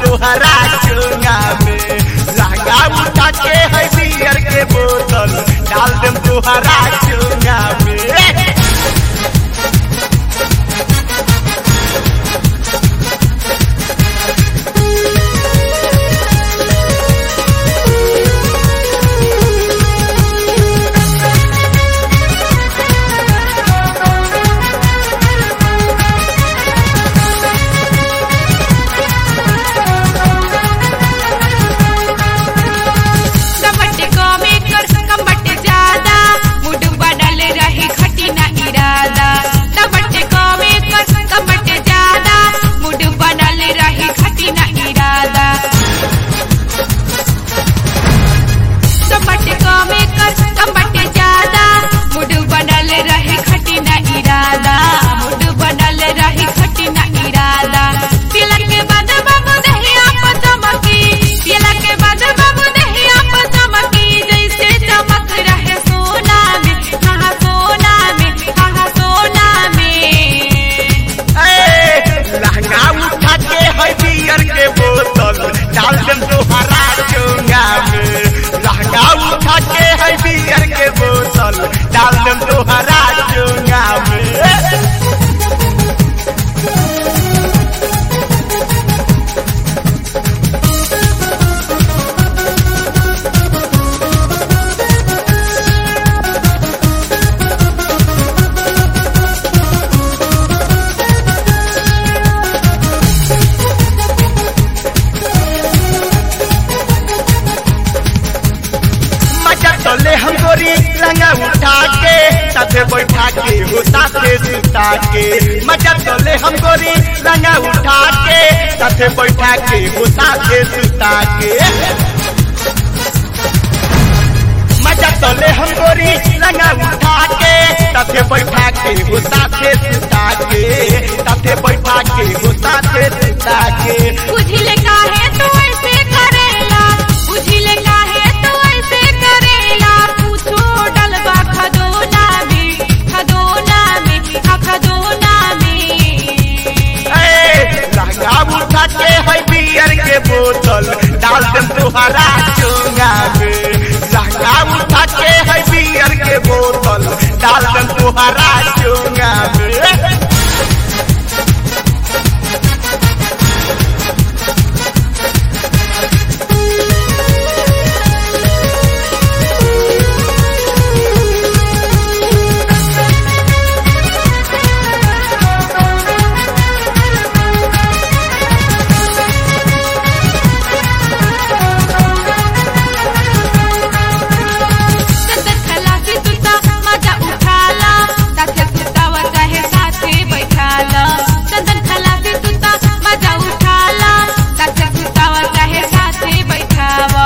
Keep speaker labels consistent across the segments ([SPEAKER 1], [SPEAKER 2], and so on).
[SPEAKER 1] तोहरा चुंगा में लहंगा उठा के है बियर के बोतल डाल देम तोहरा चुंगा में
[SPEAKER 2] कमट कमे कर कमट ज्यादा मुड बनल रही खटी ना इरादा कमट कमे कर कमट ज्यादा मुड बनल रही खटी ना इरादा कमट कमे कर कमट ज्यादा मुड बनल रही खटी ना इरादा मुड बनल रही खटी ना इरादा तिलक के बाद बाबू दहिया पर चमकी तिलक के बाद बाबू दहिया पर चमकी जैसे चमक रहे सोना में हाँ सोना में हाँ सोना में
[SPEAKER 1] ए, लहंगा उठा के है बियर के बोतल डाल देम तोहरा चुंगा में लहंगा उठा के है बियर के बोतल डाल देम तोहरा चुंगा में मजा तले हम गोरी लंगा उठा के साथे बैठा के हो साथे सुता के मजा तले हम गोरी लंगा उठा के साथे बैठा के हो साथे सुता के मजा तले हम गोरी लंगा उठा के साथे बैठा के हो साथे सुता के साथे बैठा के हो साथे सुता के
[SPEAKER 2] बुझिले काहे तू ऐसे करेला बुझिले काहे तू ऐसे करेला पूछो डलबा खदोना में खदोना में हाँ खदोना में
[SPEAKER 1] ए, लहंगा उठा के है बियर के बोतल डाल देम तोहरा चुंगा में लहंगा उठा के है बियर के बोतल डाल देम तोहरा चुंगा में
[SPEAKER 2] चंदन खलासी तुता मजा उठाला साथे सुतावा चाहे साथे बैठाला चंदन खलासी तुता मजा उठाला साथे सुतावा चाहे साथे बैठावा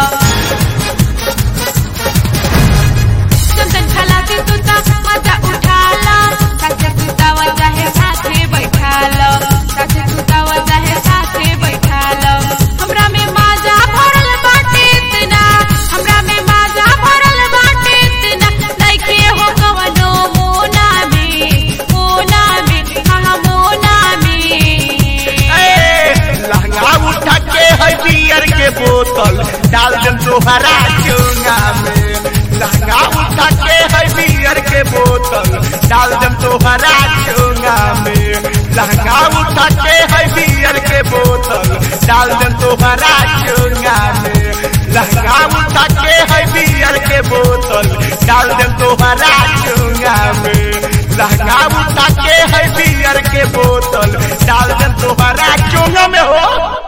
[SPEAKER 2] चंदन खलासी तुता मजा उठाला साथे सुतावा चाहे साथे बैठाला साथे सुतावा चाहे साथे बैठाला हमरा में माजा भरल बाटे इतना हमरा में माजा भरल बाटे इतना नइखे हो कवनो मोना में मोना में हाँ मोना में
[SPEAKER 1] ए, लहंगा उठा के है बियर के बोतल डाल देम तोहरा चुंगा में लहंगा उठा के है बियर के बोतल डाल देम तोहरा चुंगा में लहंगा उठा के है बियर के बोतल डाल देम तोहरा चुंगा में लहंगा उठा के है बियर के बोतल डाल देम तोहरा चुंगा में लहंगा उठा के है बियर के बोतल डाल देम तोहरा चुंगा में हो